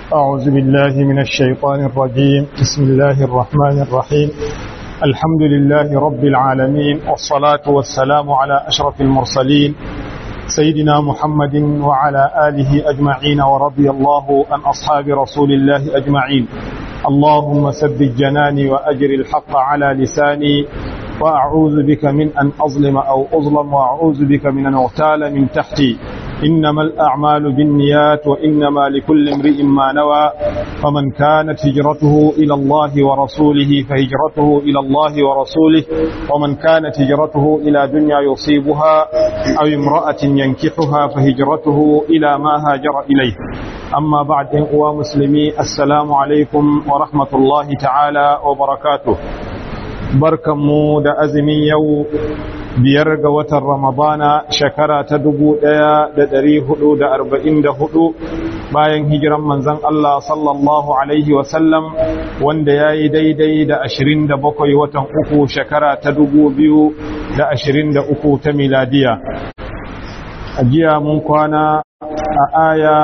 أعوذ بالله من الشيطان الرجيم بسم الله الرحمن الرحيم الحمد لله رب العالمين والصلاة والسلام على أشرف المرسلين سيدنا محمد وعلى آله أجمعين ورضي الله عن أصحاب رسول الله أجمعين اللهم ثبت جناني وأجر الحق على لساني وأعوذ بك من أن أظلم أو أظلم وأعوذ بك من أن أغتال من تحتي إنما الأعمال بالنيات وإنما لكل امرئ ما نوى فمن كانت هجرته إلى الله ورسوله فهجرته إلى الله ورسوله ومن كانت هجرته إلى دنيا يصيبها أو امرأة ينكحها فهجرته إلى ما هاجر إليه أما بعد أخوة مسلمي السلام عليكم ورحمة الله تعالى وبركاته barkanmu da azumin yau biyar ga watan ramadana shekara ta dubu ɗaya da ɗari hudu da arba'in da hudu bayan hijiran manzan Allah sallallahu alaihi wasallam wanda ya yi daidai da ashirin da bakwai watan uku shekara ta dubu biyu da ashirin da uku ta miladiya a jiya mun kwana a aya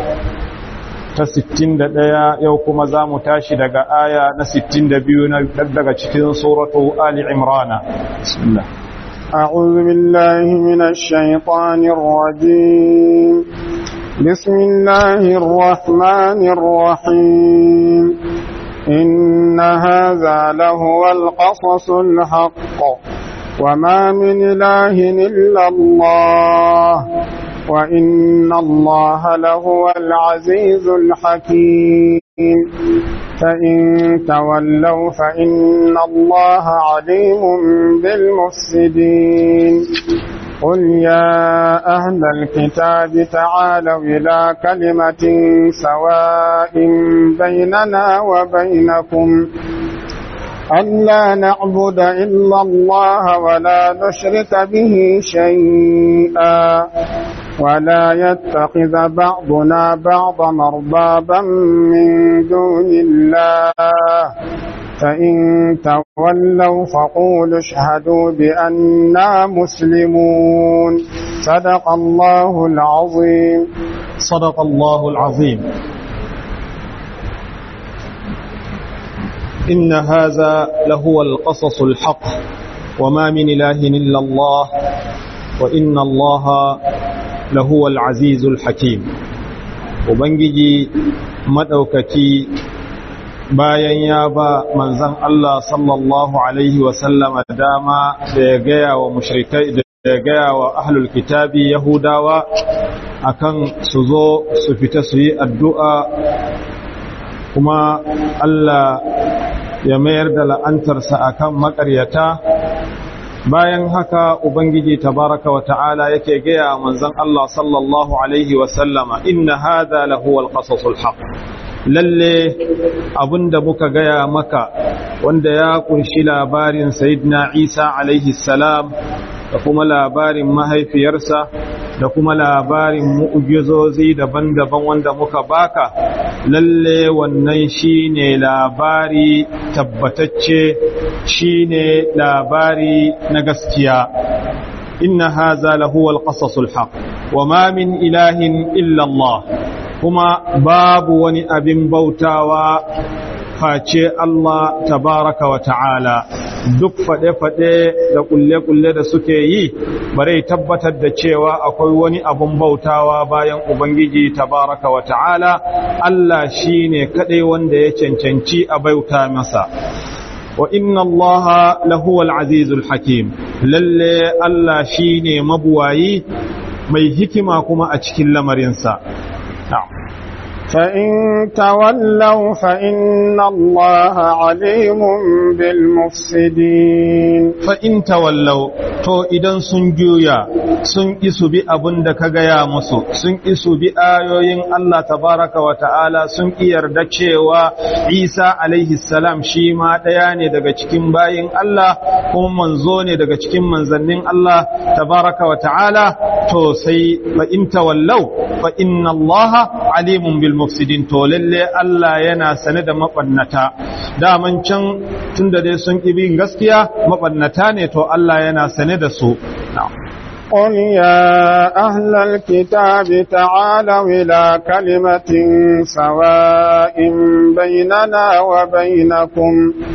ta 61 yau kuma za mu tashi daga aya na 62 na daga cikin suratu Ali Imrana. Bismillah. أعوذ بالله من الشيطان الرجيم بسم الله الرحمن الرحيم إن هذا لهو القصص الحق وما من إله إلا الله وإن الله لهو العزيز الحكيم فإن تولوا فإن الله عليم بالمفسدين قل يا أهل الكتاب تعالوا إلى كلمة سواء بيننا وبينكم ألا نعبد إلا الله ولا نشرك به شيئا ولا يتخذ بعضنا بعضا أربابا من دون الله فإن تولوا فقولوا اشهدوا بأننا مسلمون صدق الله العظيم صدق الله العظيم إن هذا لهو القصص الحق وما من إله إلا الله وإن الله لهو العزيز الحكيم وبنجي مدوكتي bayan ya ba manzan Allah sallallahu Alaihi wasallama dama da ya gaya wa mushrikai da ya gaya wa ahlul kitabi Yahudawa akan su zo su fita su yi addu'a kuma Allah ya mayar da la'antarsa akan maƙaryata bayan haka ubangiji tabaraka wa ta'ala yake gaya manzon Allah sallallahu alaihi wa sallama inna hadha lahu alqasasul haqq lalle abinda muka gaya maka wanda ya kunshi labarin sayyidina Isa alaihi salam da kuma labarin mahaifiyarsa da kuma labarin mu'ujizozi daban-daban wanda muka baka lalle wannan shine labari tabbatacce shine labari na gaskiya inna haza lahu alqasasul haq wama min ilahin illa Allah kuma babu wani abin bautawa face Allah tabaraka wa ta'ala duk faɗe-faɗe da ƙulle-ƙulle da suke yi bare tabbatar da cewa akwai wani abun bautawa bayan Ubangiji tabaraka wa ta'ala Allah shi ne kaɗai wanda ya cancanci a bauta masa wa inna Allah lahuwal azizul hakim lalle Allah shi ne mabuwayi mai hikima kuma a cikin lamarinsa فإن تولوا فإن الله عليم بالمفسدين فإن تولوا to idan sun juya sun isu bi abin da ka gaya musu sun isu bi ayoyin Allah tabaraka wa ta'ala sun yarda cewa Isa alaihi salam shi ma ɗaya ne daga cikin bayin Allah kuma manzo ne daga cikin manzannin Allah tabaraka wa ta'ala to sai fa in tawallau fa inna Allah alimun bil mufsidin to lalle Allah yana sane da mabannata daman can tunda dai sun ƙi bin gaskiya mabannata ne to Allah yana sane da su قل يا أهل الكتاب تعالوا إلى كلمة سواء بيننا وبينكم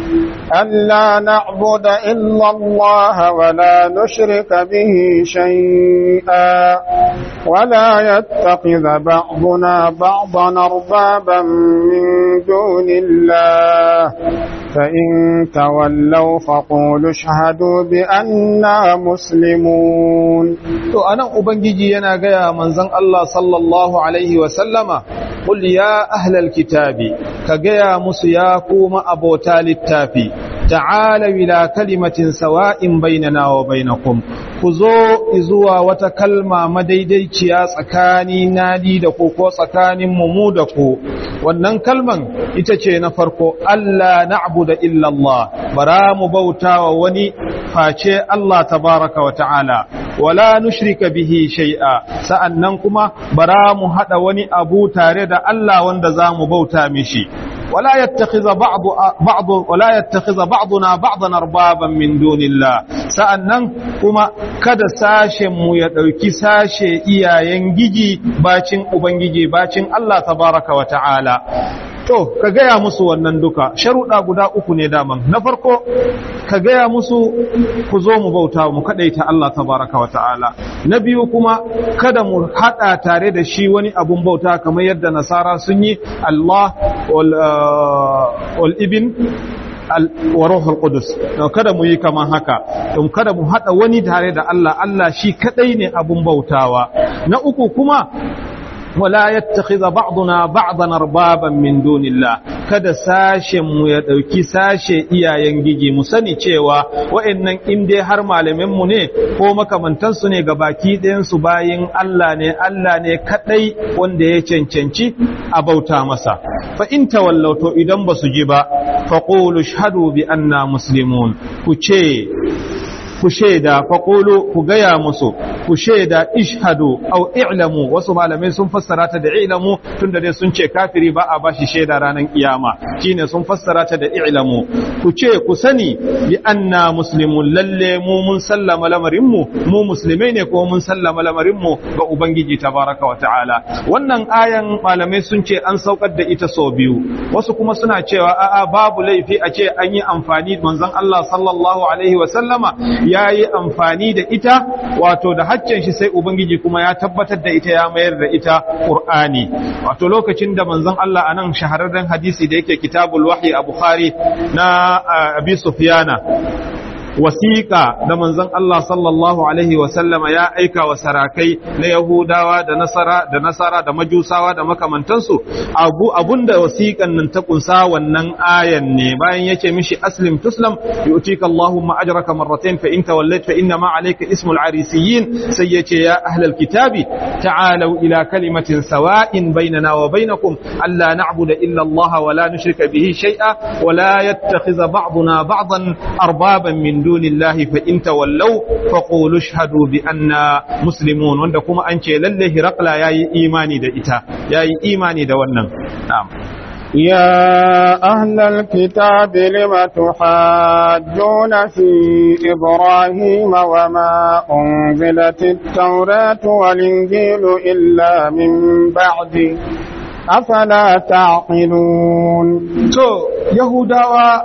ألا نعبد إلا الله ولا نشرك به شيئا ولا يتخذ بعضنا بعضا أربابا من دون الله فإن تولوا فقولوا اشهدوا بأننا مسلمون to anan ubangiji yana gaya manzon Allah sallallahu alaihi wa sallama qul ya ahlal kitabi ka gaya musu ya kuma abota littafi ta'ala ila kalimatin sawa'in bainana wa bainakum ku zo zuwa wata kalma madaidaiciya tsakani nadi da ku ko tsakanin mu da ku wannan kalman ita ce na farko Allah na'budu illa Allah bara mu bautawa wani face Allah tabaraka wa ta'ala wala nushrika bihi shay'a sa'annan kuma bara mu hada wani abu tare da Allah wanda zamu bauta mishi ولا يتخذ بعض بعض ولا يتخذ بعضنا بعضا اربابا من دون الله sa'annan kuma kada sashen mu ya dauki sashe iyayen giji bacin ubangiji bacin Allah tabaraka wa ta'ala to ka gaya musu wannan duka sharuɗa guda uku ne daman na farko ka gaya musu ku zo mu bauta mu kadaita Allah tabaraka wa ta'ala na biyu kuma kada mu hada tare da shi wani abun bauta kamar yadda nasara sun yi Allah wal ibn wa ruhul qudus kada mu yi kaman haka don kada mu hada wani tare da Allah Allah shi kadai ne abun bautawa na uku kuma wala yattakhidha ba'duna ba'dan arbaban min dunillah kada sashen mu ya dauki sashe iyayen gigi mu sani cewa wa'annan in dai har malamin mu ne ko makamantan su ne ga baki ɗayan su bayin Allah ne Allah ne kadai wanda ya cancanci a bauta masa fa in tawallauto idan basu ji ba faqulu shahadu bi anna muslimun ku ce ku shaida faƙulu ku gaya musu ku shaida ishhadu au i'lamu wasu malamai sun fassara ta da i'lamu tunda dai sun ce kafiri ba a bashi shaida ranar kiyama shine sun fassara ta da i'lamu ku ce ku sani bi anna muslimun lalle mu mun sallama lamarin mu mu musulmai ne ko mun sallama lamarin mu ga ubangiji tabaraka wa ta'ala wannan ayan malamai sun ce an saukar da ita sau biyu wasu kuma suna cewa a'a babu laifi a ce an yi amfani manzon Allah sallallahu alaihi wa sallama ya yi amfani da ita wato da haccen shi sai ubangiji kuma ya tabbatar da ita ya mayar da ita qur'ani wato lokacin da manzon Allah anan shahararren hadisi da yake kitabul wahyi a bukhari na abi sufyana wasiƙa da manzon Allah sallallahu alaihi wasallama ya aika wa sarakai na Yahudawa da Nasara da Nasara da Majusawa da makamantansu abu abunda wasiƙan nan ta kunsa wannan ayan ne bayan yace mishi aslim tuslam yu'tika Allahu ma ajraka marratayn fa in tawallayt fa inna ma alayka ismul arisiyin sai yace ya ahlal kitabi ta'alu ila kalimatin sawa'in bainana wa bainakum alla na'budu illa Allah wa la nushrika bihi shay'a wa la yattakhidha ba'duna ba'dan arbaban min دون الله فإن تولوا فقولوا اشهدوا بأننا مسلمون wanda kuma an ce lalle Hirakla yayi imani da ita yayi imani da wannan na'am يا أهل الكتاب لم تحاجون في إبراهيم وما أنزلت التوراة والإنجيل إلا من بعده أفلا تعقلون to yahudawa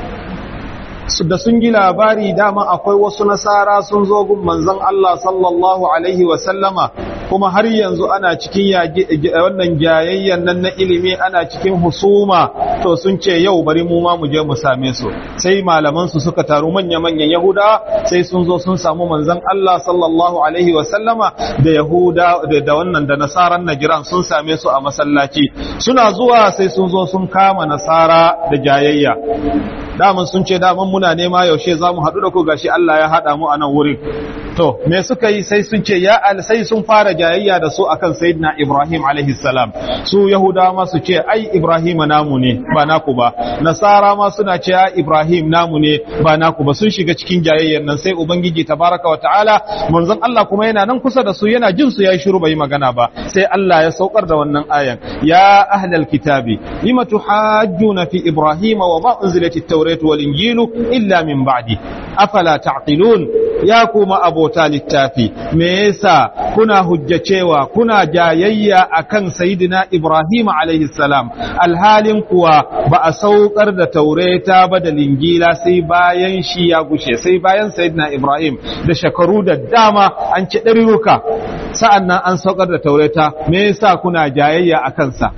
da sun ji labari dama akwai wasu nasara sun zo gun manzon Allah sallallahu alaihi wa sallama kuma har yanzu ana cikin wannan jayayyan nan na ilimi ana cikin husuma to sun ce yau bari mu ma mu je mu same su sai malaman su suka taru manya manyan yahuda sai sun zo sun samu manzon Allah sallallahu alaihi wa sallama da yahuda da wannan da nasaran najiran sun same su a masallaci suna zuwa sai sun zo sun kama nasara da jayayya daman sun ce daman muna nema yaushe za mu haɗu da ku gashi Allah ya haɗa mu a nan wurin to me suka yi sai sun ce ya al sai sun fara jayayya da su akan sayyidina Ibrahim alaihi salam su yahudawa ma su ce ai Ibrahim namu ne ba naku ba nasara ma suna ce ai Ibrahim namu ne ba naku ba sun shiga cikin jayayyar nan sai ubangiji tabaraka wa ta'ala manzon Allah kuma yana nan kusa da su yana jin su yayi shiru bai magana ba sai Allah ya saukar da wannan ayan ya ahlal kitabi lima tuhajjuna fi Ibrahim wa ma unzilatit tawrat wal injilu illa min ba'di afala ta'qilun ya kuma abota littafi me yasa kuna hujjacewa kuna jayayya akan sayyidina Ibrahim alaihi salam alhalin kuwa ba a saukar da taureta ba da lingila sai bayan shi ya gushe sai bayan sayyidina Ibrahim da shekaru da dama an ci ɗariruka sa'an nan an saukar da taureta me yasa kuna jayayya a kansa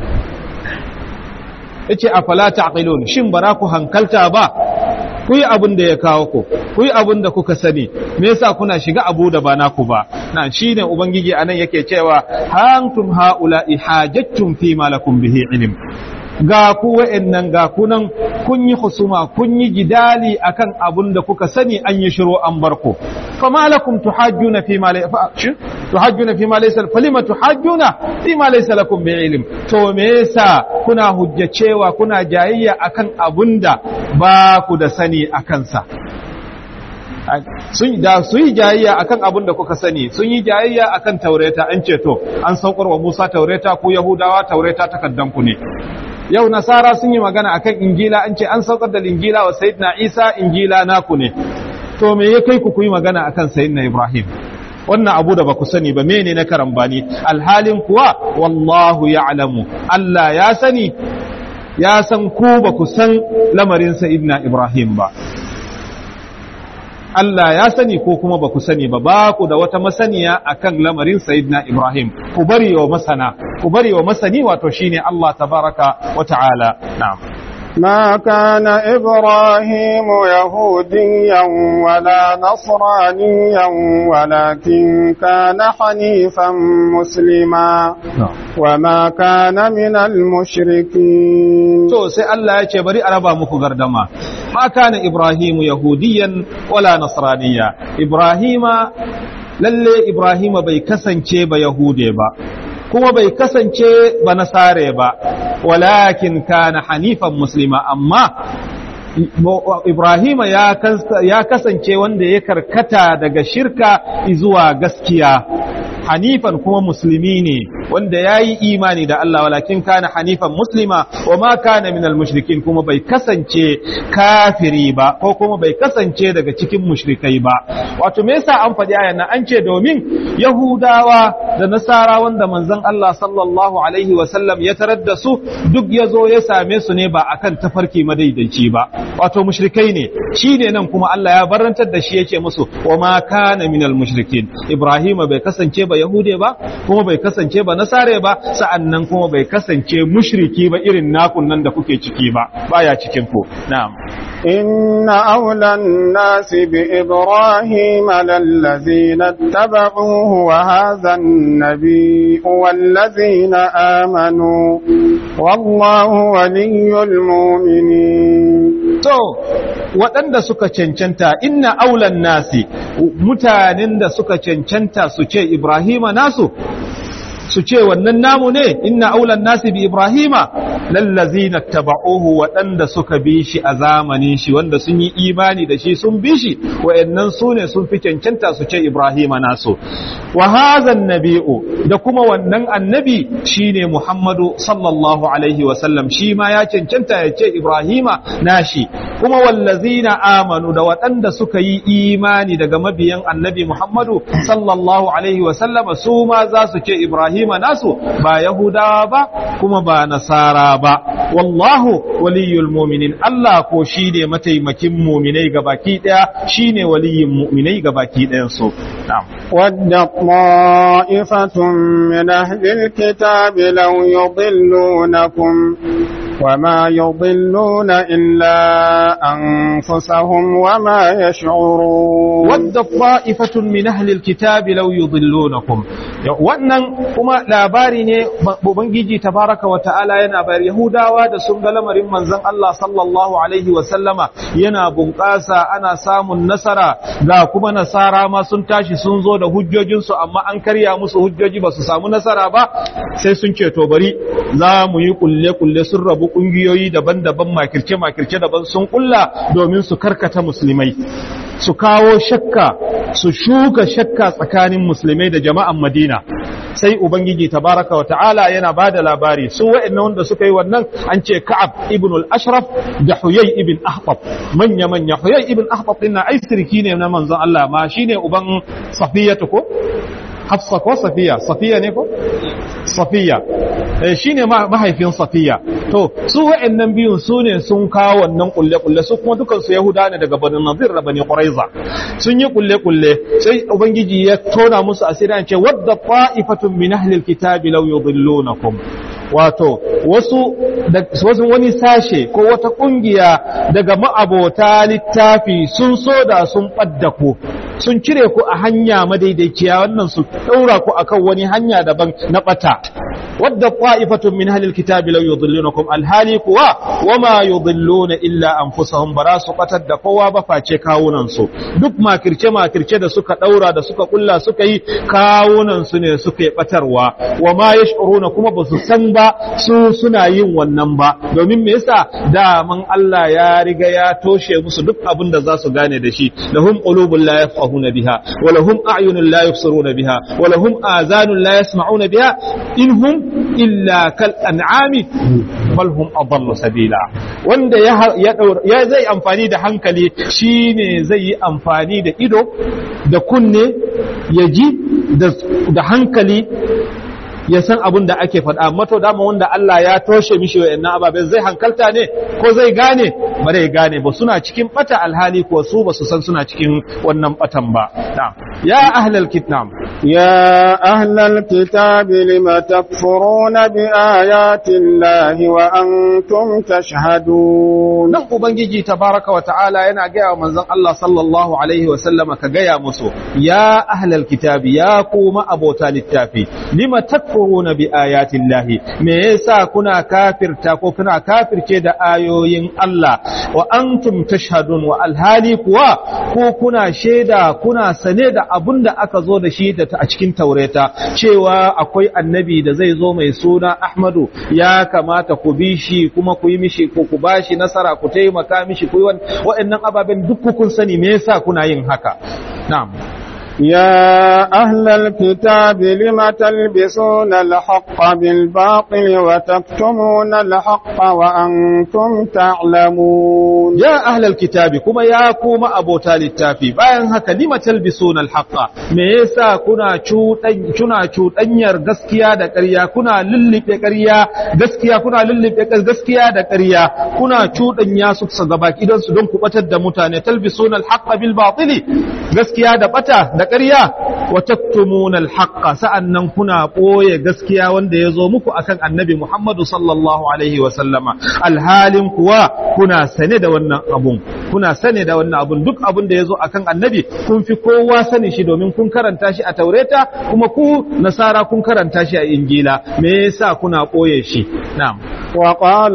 yace afala taqilun shin bara ku hankalta ba ku yi abin da ya kawo ku ku yi abin da kuka sani me yasa kuna shiga abu da ba naku ba na shine ubangiji anan yake cewa hantum haula ihajattum fi ma lakum bihi ilm ga ku wa'annan ga kunan kun yi husuma kun yi jidali akan abun da kuka sani an yi shiru an bar ku fama lakum tuhajjuna fi ma tuhajjuna fi ma laysa falima tuhajjuna fi ma laysa lakum bi ilm to me yasa kuna hujjacewa kuna jayayya akan abun da ba ku da sani akan sa sun da su yi jayayya akan abin da kuka sani sun yi jayayya akan taureta an ce to an saukar wa Musa taureta ku Yahudawa taureta takaddan ku ne yau nasara sun yi magana akan injila an ce an saukar da injila wa sayyidina Isa injila naku ne to me ya kai ku ku yi magana akan sayyidina Ibrahim wannan abu da ba ku sani ba mene na karambani alhalin kuwa wallahu ya'lamu Allah ya sani ya san ku ba ku san lamarin sayyidina Ibrahim ba Allah ya sani ko kuma ba ku sani ba ba ku da wata masaniya akan lamarin Sayyidina Ibrahim ku bari wa masana ku bari wa masani wato shine Allah tabaraka wa ta'ala na'am ما كان إبراهيم يهوديا ولا نصرانيا ولكن كان حنيفا مسلما وما كان من المشركين to sai Allah ya ce bari a raba muku gardama ma kana Ibrahimu yahudiyan wala nasraniya Ibrahima lalle Ibrahima bai kasance ba yahude ba kuma bai kasance ba nasare ba walakin kana hanifan muslima amma Ibrahima ya kasance wanda ya karkata daga shirka zuwa gaskiya hanifan kuma musulmi ne wanda ya yi imani da Allah walakin kana hanifan muslima wa ma kana minal mushrikin kuma bai kasance kafiri ba ko kuma bai kasance daga cikin mushrikai ba wato me yasa an faɗi ayan nan an ce domin yahudawa da nasara wanda manzon Allah sallallahu alaihi wa sallam ya tarar da su duk ya zo ya same su ne ba akan tafarki madaidaici ba wato mushrikai ne shi ne nan kuma Allah ya barantar da shi yake musu wa ma kana minal mushrikin Ibrahim bai kasance ba yahude ba kuma bai kasance ba nasare ba sa'annan kuma bai kasance mushriki ba irin nakun nan da kuke ciki ba baya cikin ku na'am إن أولى الناس بإبراهيم للذين اتبعوه وهذا النبي والذين آمنوا والله ولي المؤمنين to waɗanda suka cancanta inna aulan nasi mutanen da suka cancanta su ce Ibrahima nasu su ce wannan namu ne inna aulan nasi bi ibrahima lallazina taba'uhu waɗanda suka bi shi a zamanin shi wanda sun yi imani da shi sun bi shi wayannan su ne sun fi cancanta su ce ibrahima nasu wa hadha nabi'u da kuma wannan annabi shine muhammadu sallallahu alaihi wa sallam shi ma ya cancanta ya ce ibrahima nashi kuma wallazina amanu da waɗanda suka yi imani daga mabiyan annabi muhammadu sallallahu alaihi wa sallama su ma za su ce ibrahima Ibrahima nasu ba Yahudawa ba kuma ba Nasara ba wallahu waliyul mu'minin Allah ko shine mataimakin mu'minai gabaki daya shine waliyin mu'minai gabaki dayan su na'am wadda ta'ifatun min ahlil kitabi law yudillunakum وما يضلون إلا أنفسهم وما يشعرون ود طائفة من أهل الكتاب لو يضلونكم wannan kuma labari ne ubangiji tabaraka wa ta'ala yana bayar yahudawa da sun ga lamarin manzon Allah sallallahu alaihi wa sallama yana bunƙasa ana samun nasara ga kuma nasara ma sun tashi sun zo da hujjojinsu amma an karya musu hujjoji ba su samu nasara ba sai sun ce to bari za mu yi kulle kulle sun rabu kungiyoyi daban-daban makirce-makirce daban sun kulla domin su karkata musulmai su kawo shakka su shuka shakka tsakanin musulmai da jama'an madina sai ubangiji tabaraka wa ta'ala yana bada labari su wa'annan wanda suka yi wannan an ce ka'ab ibn al-ashraf da huyay ibn ahbab manya manya huyay ibn ahbab din na ai sirki ne na manzon Allah ma shine uban safiyatu ko hafsa ko safiya safiya ne ko safiya shi ne mahaifin safiya to su wa'annan biyun su ne sun kawo wannan kulle-kulle su kuma dukansu yahuda ne daga bani nazir da bani quraiza sun yi kulle-kulle sai ubangiji ya tona musu asiri an ce wadda ta'ifatun min ahli alkitabi law yudillunakum wato wasu wasu wani sashe ko wata kungiya daga ma'abota littafi sun so da sun ɓadda ku sun cire ku a hanya madaidaiciya wannan su ɗaura ku akan wani hanya daban na ɓata wadda qa'ifatun min ahlil kitabi law yudillunakum alhali kuwa wama yudilluna illa anfusahum bara su batar da kowa ba face kawunan su duk makirce makirce da suka daura da suka kulla suka yi kawunan su ne suka yi batarwa wama yash'uruna kuma ba su san ba su suna yin wannan ba domin me yasa daman Allah ya riga ya toshe musu duk abin da za su gane da shi lahum qulubun la yafqahuna biha wa lahum a'yunun la yubsiruna biha wa lahum azanun la yasma'una biha inhum illa kal an'ami bal hum adallu sabila wanda ya ya zai amfani da hankali shine zai yi amfani da ido da kunne ya ji da hankali ya san abin da ake faɗa mato dama wanda Allah ya toshe mishi wa'annan ababen zai hankalta ne ko zai gane ba zai gane ba suna cikin bata alhali ko su ba su san suna cikin wannan batan ba ya ahlal kitab يا أهل الكتاب لم تكفرون بآيات الله وأنتم تشهدون nan ubangiji tabaraka wa ta'ala yana gaya wa manzon Allah sallallahu alaihi wa sallama ka gaya musu ya ahlal kitabi ya kuma abota littafi lima takfuruna bi ayatin lahi me yasa kuna kafirta ko kuna kafirce da ayoyin Allah wa antum tashhadun wa alhali kuwa ko kuna shaida kuna sane da abun da aka zo da shi da a cikin taureta cewa akwai annabi da zai zo mai suna Ahmadu ya kamata ku bi shi kuma ku yi mishi ko ku bashi nasara ku taimaka mishi ku yi waɗannan ababen duk kun sani me yasa kuna yin haka na'am يا أهل الكتاب لم تلبسون الحق بالباطل وتكتمون الحق وأنتم تعلمون يا أهل الكتاب كما يا كوما أبو تالي التافي باين هكا لم تلبسون الحق ميسا كنا كنا cuɗanyar gaskiya da ƙarya kuna lullufe ƙarya gaskiya kuna lullufe gaskiya da ƙarya kuna cuɗanya su su gaba idan su don ku batar da mutane talbisuna alhaqqa bil batili gaskiya da bata da ƙarya wa taktumuna alhaqqa sa'annan kuna ɓoye gaskiya wanda ya zo muku akan annabi Muhammadu sallallahu alaihi wa sallama alhalin kuwa kuna sane da wannan abun kuna sane da wannan abun duk abun da ya zo akan annabi kun fi kowa sani shi domin kun karanta shi a taureta kuma ku nasara kun karanta shi a injila me yasa kuna ɓoye shi na'am وقال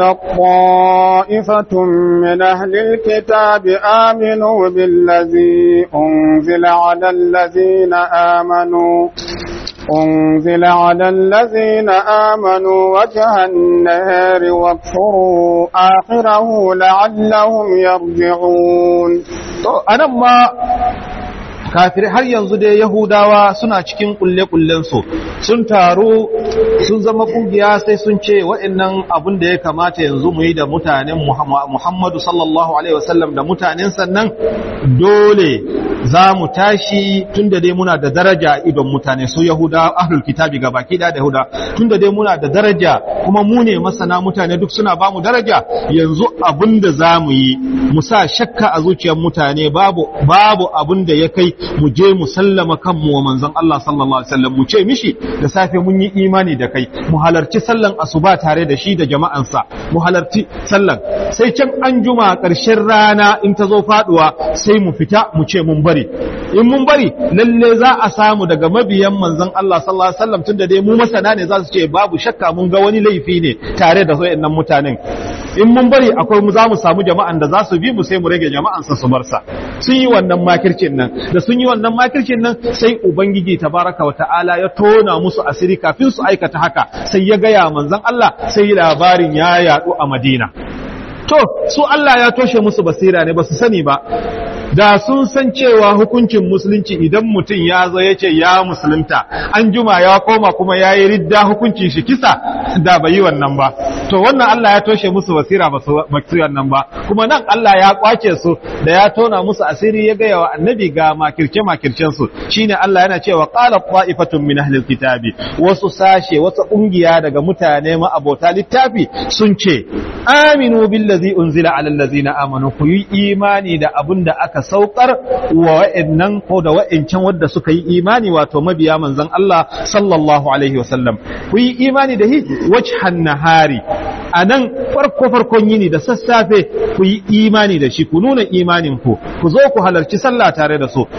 طائفة من أهل الكتاب آمنوا بالذي أنزل على الذين آمنوا أنزل على الذين آمنوا وجه النهار واكفروا آخره لعلهم يرجعون أنا ما kafirai har yanzu dai yahudawa suna cikin kulle-kullensu sun taru sun zama kungiya sai sun ce waɗannan abin da ya kamata yanzu mu yi da mutanen muhammadu sallallahu alaihi wasallam da mutanen sannan dole za mu tashi tun da dai muna da daraja a idon mutane su yahuda ahlul kitabi ga baki da yahuda tun da dai muna da daraja kuma mu ne masana mutane duk suna ba mu daraja yanzu abin da za mu yi mu sa shakka a zuciyar mutane babu babu abin da ya kai mu je mu sallama kanmu wa manzon Allah sallallahu alaihi wasallam mu ce mishi da safe mun yi imani da kai mu halarci sallan asuba tare da shi da jama'ansa mu halarci sallan sai can an juma ƙarshen rana in ta zo faduwa sai mu fita mu ce mun bari in mun bari lalle za a samu daga mabiyan manzon Allah sallallahu alaihi wasallam tunda dai mu masana ne za su ce babu shakka mun ga wani laifi ne tare da wayannan mutanen in mun bari akwai mu za mu samu jama'an da za su bi mu sai mu rage jama'ansa su bar sa sun yi wannan makircin nan da sun yi wannan makircin nan sai ubangiji tabaraka wa ta'ala ya tona musu asiri kafin su aikata haka sai ya gaya manzon Allah sai labarin ya yadu a Madina to su Allah ya toshe musu basira ne ba su sani ba da sun san cewa hukuncin musulunci idan mutum ya zo ya ce ya musulunta an juma ya koma kuma ya yi ridda hukuncin shi kisa da bai yi wannan ba to wannan Allah ya toshe musu basira ba su wannan ba kuma nan Allah ya kwace su da ya tona musu asiri ya gaya wa annabi ga makirce makircen su shine Allah yana cewa qala qa'ifatun min ahli kitabi wasu sashe wasu kungiya daga mutane ma abota littafi sun ce aminu billazi unzila ala allazina amanu ku yi imani da abin da aka saukar wa wa'annan ko da wa'ancan wadda suka yi imani wato mabiya manzon Allah sallallahu alaihi wasallam ku yi imani da hi wajhan nahari anan farko farkon yini da sassafe ku yi imani da shi ku nuna imanin ku ku zo ku halarci sallah tare da su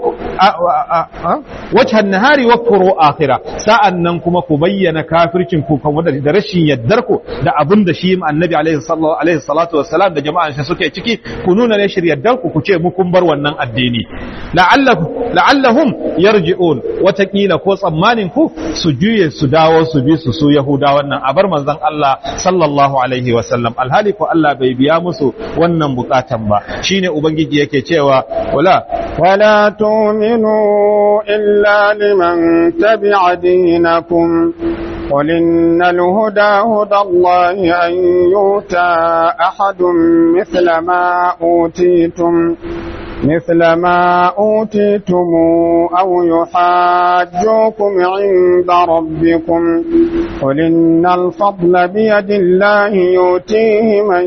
wajhan nahari wa kuru akhira sa'an nan kuma ku bayyana kafircin ku kan wanda da rashin yaddar ku da abin da shi annabi alaihi salatu wassalam da jama'an shi suke ciki ku nuna ne shiryaddar ku ku ce mu kun bar wannan addini la'allahum yarji'un watakila ko tsammanin ku su juye su dawo su bi su su yahuda wannan a bar manzon Allah sallallahu alaihi wasallam alhali ko Allah bai biya musu wannan bukatan ba shine ubangiji yake cewa wala ولا تؤمنوا إلا لمن تبع دينكم قل إن الهدى هدى الله أن يؤتى أحد مثل ما أوتيتم مثل ما أوتيتم أو يحاجوكم عند ربكم قل إن الفضل بيد الله يؤتيه من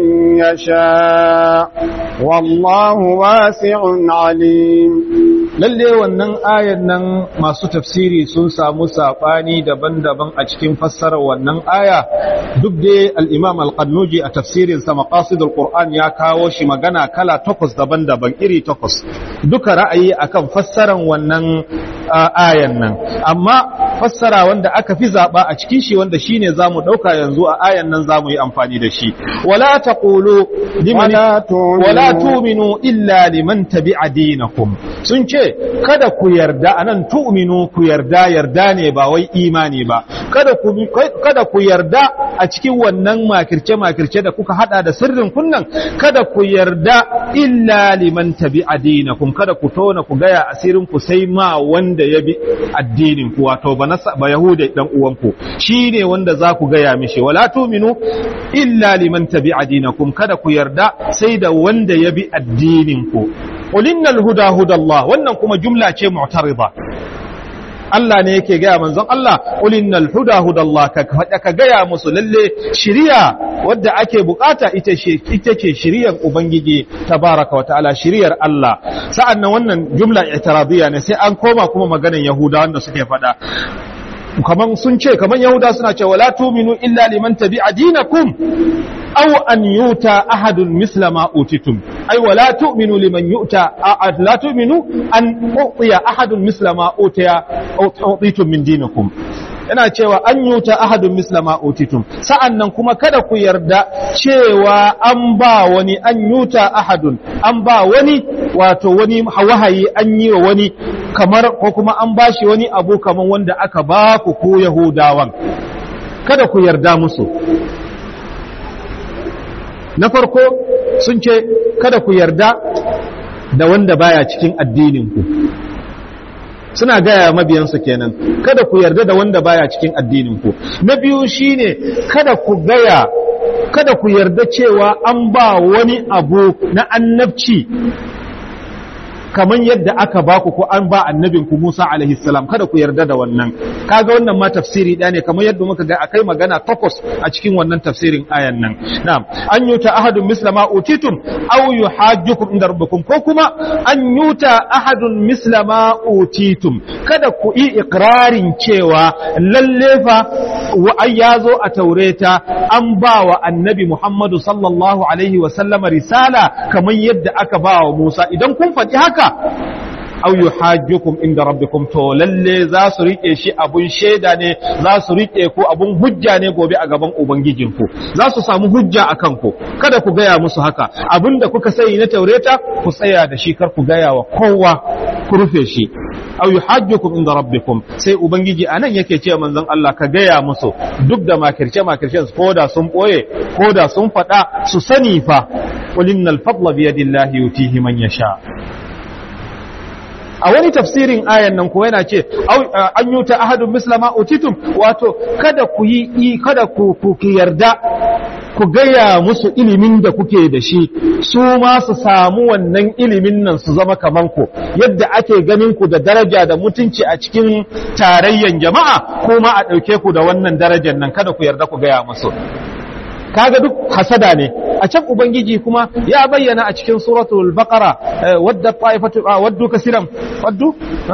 يشاء والله واسع عليم lalle wannan ayan nan masu tafsiri sun samu saɓani daban-daban a cikin fassarar wannan aya duk dai al-imam al-qannuji a tafsirin sa maqasidul qur'an ya kawo shi magana kala takwas daban-daban iri takwas duka ra'ayi akan fassarar wannan ayan nan amma fassara wanda aka fi zaba a cikin shi wanda shine zamu dauka yanzu a ayan nan zamu yi amfani da shi wala taqulu liman wala tu'minu illa liman tabi'a dinakum sun ce kada ku yarda anan tu'minu ku yarda yarda ne ba wai imani ba kada ku kada ku yarda a cikin wannan makirce makirce da kuka hada da sirrin kunnan kada ku yarda illa liman tabi'a dinakum kada ku tona ku gaya asirin ku sai ma wanda ya bi addinin ku wato ba ba yahuda dan uwanku shine wanda za ku gaya mishi wala tu'minu illa liman tabi'a dinakum kada ku yarda sai da wanda ya bi addinin ku qul innal huda hudallah wannan kuma jumla ce mu'tarida Allah ne yake gaya manzon Allah qul innal huda hudallah ka ka gaya musu lalle shiriya wadda ake bukata ita ce ita ce shiriyar ubangiji tabaraka wa ta'ala shiriyar Allah sa'annan wannan jumla i'tiradiyya ne sai an koma kuma maganan yahuda wanda suke faɗa kaman sun ce kaman yahuda suna cewa la tu'minu illa liman tabi'a dinakum aw an yuta ahadun misla ma utitum ay wala tu'minu liman yuta la tu'minu an uqiya ahadun misla ma utiya utitum min dinikum yana cewa an yuta ahadun misla ma utitum sa'annan kuma kada ku yarda cewa an ba wani an yuta ahadun an ba wani wato wani wahayi an yi wa wani kamar ko kuma an bashi wani abu kamar wanda aka ba ku ko yahudawan kada ku yarda musu na farko sun ce kada ku yarda da wanda baya cikin addininku suna gaya mabiyansu kenan kada ku yarda da wanda baya cikin addininku na biyu shine kada ku gaya kada ku yarda cewa an ba wani abu na annabci kamar yadda aka baku ko an ba annabinku Musa alaihi salam kada ku yarda da wannan kaga wannan ma tafsiri ɗaya ne kamar yadda muka ga akai magana takwas a cikin wannan tafsirin ayan nan na'am an yuta ahadun misla ma utitum aw yuhajjukum inda rabbikum ko kuma an yuta ahadun misla ma utitum kada ku yi ikrarin cewa lalle fa wa ya zo a taureta an ba wa annabi Muhammadu sallallahu alaihi wa sallama risala kamar yadda aka ba wa Musa idan kun faɗi haka haka aw yuhajjukum inda rabbikum to lalle za su rike shi abun shaida ne za su rike ku abun hujja ne gobe a gaban ubangijinku za su samu hujja a kanku kada ku gaya musu haka abinda kuka sani na taureta ku tsaya da shi kar ku gaya wa kowa ku rufe shi aw yuhajjukum inda rabbikum sai ubangiji anan yake ce manzon Allah ka gaya musu duk da makirce makircen ko da sun boye ko da sun faɗa su sani fa qul innal fadla bi yadillahi yutihi man yasha a wani tafsirin ayan nan ko yana ce an yuta ahadun mislama utitum wato kada ku yi kada ku ku yarda ku gaya musu ilimin da kuke da shi su ma su samu wannan ilimin nan su zama kaman ku yadda ake ganin ku da daraja da mutunci a cikin tarayyan jama'a kuma a ɗauke ku da wannan darajar nan kada ku yarda ku gaya musu kaga duk hasada ne a can ubangiji kuma ya bayyana a cikin suratul baqara wadda ta'ifatu waddu kasiran waddu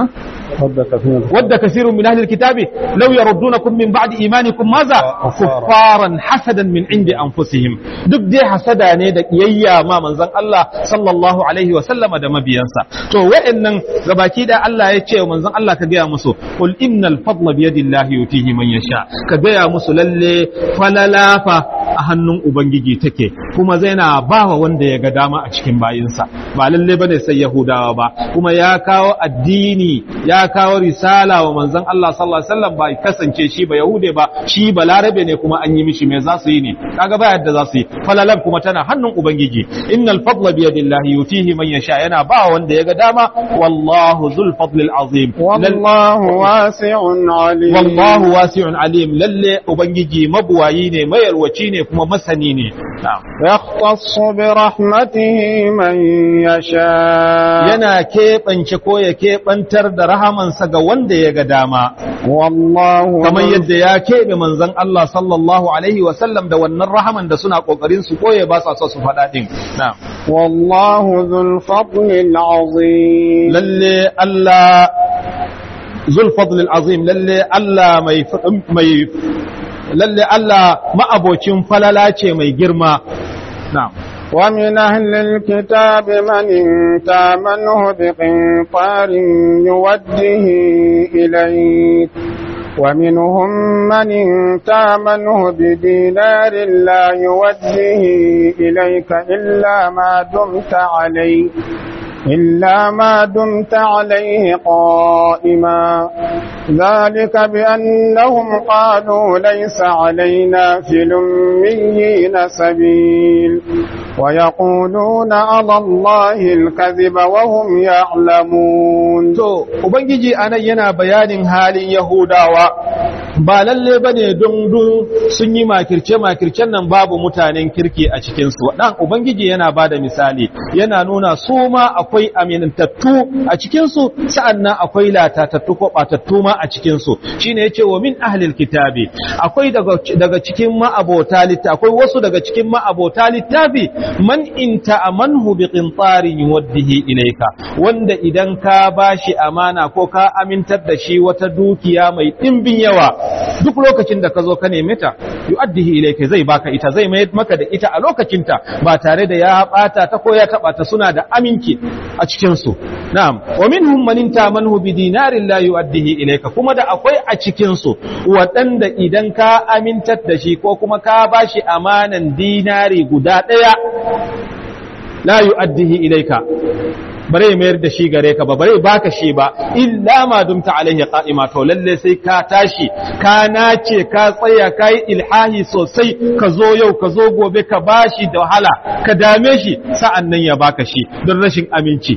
wadda kasirun min ahli alkitabi law yaruddunakum min ba'di imanikum maza kuffaran hasadan min indi anfusihim duk dai hasada ne da kiyayya ma manzon Allah sallallahu alaihi wa sallama da mabiyansa to wa'annan gabaki da Allah ya ce manzon Allah ka gaya musu qul innal fadla bi yadillahi yutihi man yasha ka gaya musu lalle falalafa a hannun Ubangiji take kuma zai na ba wa wanda ya ga dama a cikin bayinsa ba lalle ba ne sai Yahudawa ba kuma ya kawo addini ya kawo risala wa manzon Allah sallallahu alaihi wasallam ba kasance shi ba Yahude ba shi ba Larabe ne kuma an yi mishi me za su yi ne kaga ba yadda za su yi falalan kuma tana hannun Ubangiji innal fadla bi yadillahi yutihi man yasha yana ba wanda ya ga dama wallahu dhul fadlil azim wallahu wasi'un alim wallahu wasi'un alim lalle Ubangiji mabuwayi ne mayarwaci ne kuma masani ne yakhtassu bi rahmatihi man yasha yana keɓance ko ya keɓantar da rahamansa ga wanda ya ga dama wallahu kamar yadda ya keɓe manzon Allah sallallahu alaihi wa sallam da wannan rahaman da suna kokarin su koye ba sa so su faɗa din wallahu dhul fadlil azim lalle Allah zul fadlil azim lalle Allah mai mai lalle Allah ma'abocin falala ce mai girma. Na'am. ومن أهل الكتاب من تامنه بقنطار يوده إليك ومنهم من تامنه بدينار لا يوده إليك إلا ما دمت عليه إلا ما دمت عليه قائما ذلك بأنهم قالوا ليس علينا في الأميين سبيل ويقولون على الله الكذب وهم يعلمون to ubangiji anan yana bayanin halin yahudawa ba lalle bane don dun sun yi makirce makircen nan babu mutanen kirki a cikin su dan ubangiji yana bada misali yana nuna su ma akwai amintattu a cikin su sa'annan akwai latatattu ko batattu ma a cikin su shine yace wa min ahlil kitabi akwai daga daga cikin ma'abota littafi akwai wasu daga cikin ma'abota littafi man in ta'amanhu bi qintarin yuwaddihi ilayka wanda idan ka bashi amana ko ka amintar da shi wata dukiya mai dimbin yawa duk lokacin da ka zo ka neme ta yu'addihi ilayka zai baka ita zai mayar maka da ita a lokacinta ba tare da ya bata ta ko ya taba ta suna da aminci a cikin su na'am wa minhum man ta'amanhu bi dinarin la yu'addihi ilayka kuma da akwai a cikin su waɗanda idan ka amintar da shi ko kuma ka bashi amanan dinari guda ɗaya la yu'addihi ilayka bare mayar da shi gare ka ba bare baka shi ba illa ma dumta alaihi qa'ima to lalle sai ka tashi ka nace ka tsaya ka yi ilhahi sosai ka zo yau ka zo gobe ka bashi da wahala ka dame shi sa'an nan ya baka shi don rashin aminci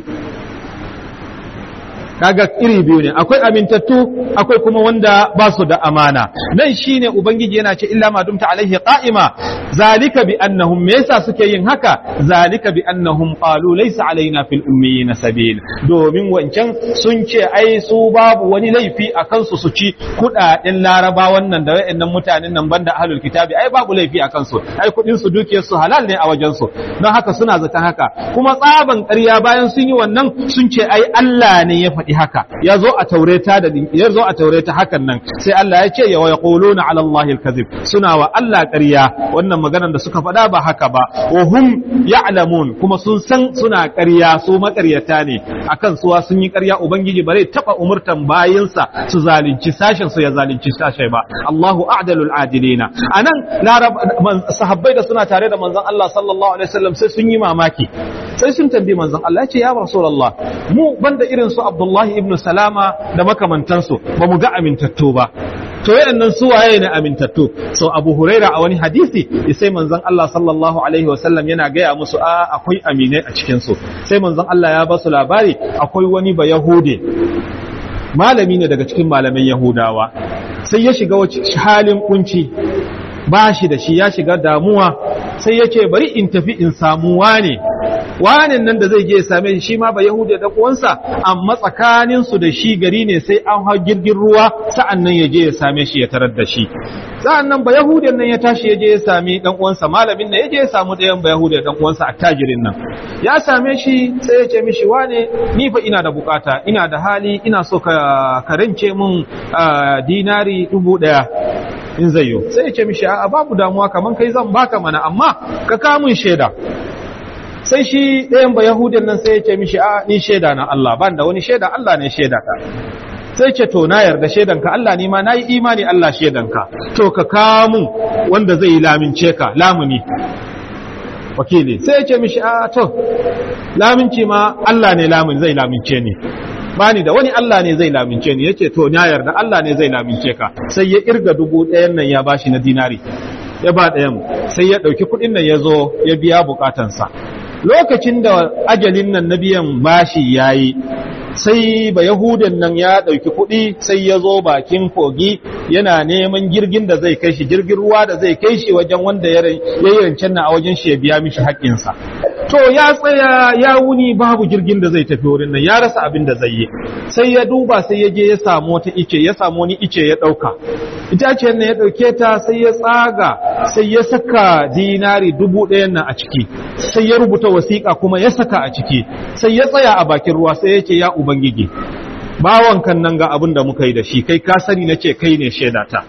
kaga iri biyu ne akwai amintattu akwai kuma wanda ba su da amana nan shine ubangiji yana ce illa ma dumta alaihi qa'ima zalika bi annahum me yasa suke yin haka zalika bi annahum qalu laysa alaina fil ummiyina sabil domin wancan sun ce ai su babu wani laifi a kansu su ci kudaden laraba wannan da wayannan mutanen nan banda ahlul kitabi ai babu laifi a kansu ai kudin su dukiyar su halal ne a wajen su don haka suna zaton haka kuma tsaban ƙarya bayan sun yi wannan sun ce ai Allah ne ya faɗi faɗi haka ya zo a taureta da ya zo a taureta hakan nan sai Allah ya ce ya yaquluna ala Allahi al-kadhib suna wa Allah ƙarya wannan maganar da suka faɗa ba haka ba wa hum ya'lamun kuma sun san suna ƙarya su maƙaryata ne akan suwa sun yi ƙarya ubangiji bare taba umurtan bayinsa su zalunci sashen su ya zalunci sashe ba Allahu a'dalul adilina anan larab sahabbai da suna tare da manzon Allah sallallahu alaihi wasallam sai sun yi mamaki sai sun tambayi manzon Allah ya ce ya rasulullah mu banda irin su Abdullah abdullahi ibn salama da makamantansu ba mu ga amintattu ba to wayannan su waye ne amintattu so abu huraira a wani hadisi sai manzon Allah sallallahu alaihi wasallam yana gaya musu a akwai aminai a cikin su sai manzon Allah ya ba su labari akwai wani ba yahude malami ne daga cikin malaman yahudawa sai ya shiga halin kunci ba shi da shi ya shiga damuwa sai ya ce bari in tafi in samu wane wanen nan da zai je ya same shi ma ba yahuda da uwansa amma tsakanin su da shi gari ne sai an hau girgin ruwa sa'an nan ya je ya same shi ya tarar da shi sa'an nan ba yahudan nan ya tashi ya je ya sami dan uwansa malamin nan ya je ya samu ɗayan ba yahuda dan uwansa attajirin nan ya same shi sai ya ce mishi wane ni fa ina da bukata ina da hali ina so ka karance mun dinari dubu ɗaya in zai yi sai ya ce mishi a babu damuwa kaman kai zan baka mana amma ka kamun shaida sai shi ɗayan ba yahudin nan sai ya ce mishi a ni shaida na Allah ban da wani shaida Allah ne shaida ka sai ce to na yarda shaidanka Allah ne ma na yi imani Allah shaidanka to ka kamun wanda zai yi lamince ka lamuni wakili sai ya ce mishi a to laminci ma Allah ne lamun zai lamince ni bani da wani Allah ne zai lamince ni yace to na yarda Allah ne zai lamince ka sai ya irga dubu ɗayan nan ya bashi na dinari ya ba ɗayan sai ya ɗauki kuɗin nan ya zo ya biya bukatansa lokacin da ajalin nan na biyan bashi yayi sai ba yahudan nan ya ɗauki kuɗi sai ya zo bakin kogi yana neman jirgin da zai kai shi jirgin ruwa da zai kai shi wajen wanda ya yi rancen na a wajen shi ya biya mishi haƙƙinsa to ya tsaya ya wuni babu jirgin da zai tafi wurin nan ya rasa abin da zai yi sai ya duba sai ya je ya samu wata ice ya samu wani ice ya ɗauka itaciyar nan ya ɗauke ta sai ya tsaga sai ya saka dinari dubu ɗayan nan a ciki sai ya rubuta wasiƙa kuma ya saka a ciki sai ya tsaya a bakin ruwa sai ya ce ya ubangiji bawan kan nan ga abin da muka yi da shi kai ka sani na ce kai ne shaidata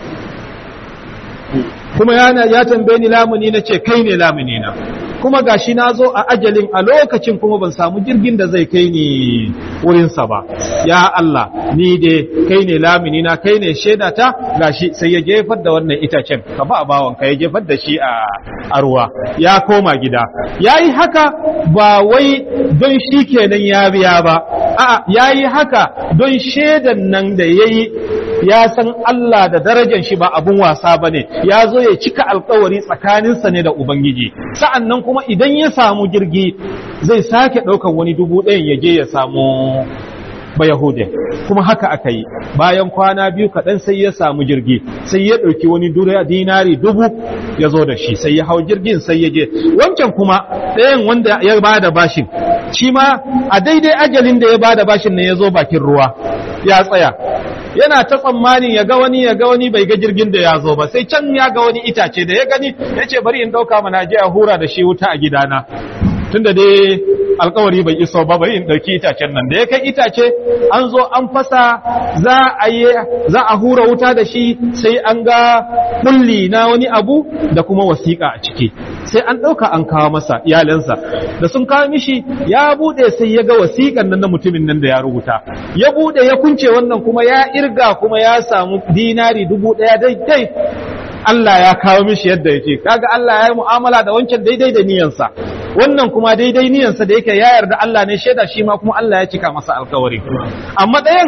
kuma ya tambaye ni lamuni na ce kai ne lamuni na kuma gashi na zo a ajalin a lokacin kuma ban samu jirgin da zai kai ni wurinsa ba ya Allah ni dai kai ne lamini na kai ne shaida ta gashi sai ya jefar da wannan itacen ka ba bawan ka ya jefar da shi a ruwa ya koma gida yayi haka ba wai don shi kenan ya biya ba a'a yayi haka don shaidan nan da yayi ya san Allah da darajar shi ba abun wasa bane ya zo ya cika alkawari tsakaninsa ne da ubangiji sa'an nan kuma idan ya samu jirgi zai sake ɗaukan wani dubu ɗayan ya je ya samu ba Yahude kuma haka aka yi bayan kwana biyu kaɗan sai ya samu jirgi sai ya ɗauki wani dinari dubu ya zo da shi sai ya hau jirgin sai ya je wancan kuma ɗayan wanda ya ba da bashin shi ma a daidai ajalin da ya ba da bashin ne ya zo bakin ruwa ya tsaya yana ta tsammanin ya ga wani ya ga wani bai ga jirgin da ya zo ba sai can ya ga wani itace da ya gani ya ce bari in ɗauka mana je a hura da shi wuta a gidana tunda dai alkawari bai iso ba bari in ɗauki itacen nan da ya kai itace an zo an fasa za a yi za a hura wuta da shi sai an ga kulli na wani abu da kuma wasiƙa a ciki sai an ɗauka an kawo masa iyalansa da sun kawo mishi ya buɗe sai ya ga wasiƙan nan na mutumin nan da ya rubuta ya buɗe ya kunce wannan kuma ya irga kuma ya samu dinari dubu ɗaya daidai Allah ya kawo mishi yadda yake kaga Allah ya yi mu'amala da wancan daidai da niyansa wannan kuma daidai niyansa da yake ya yarda Allah ne shaida shi ma kuma Allah ya cika masa alkawari amma ɗayan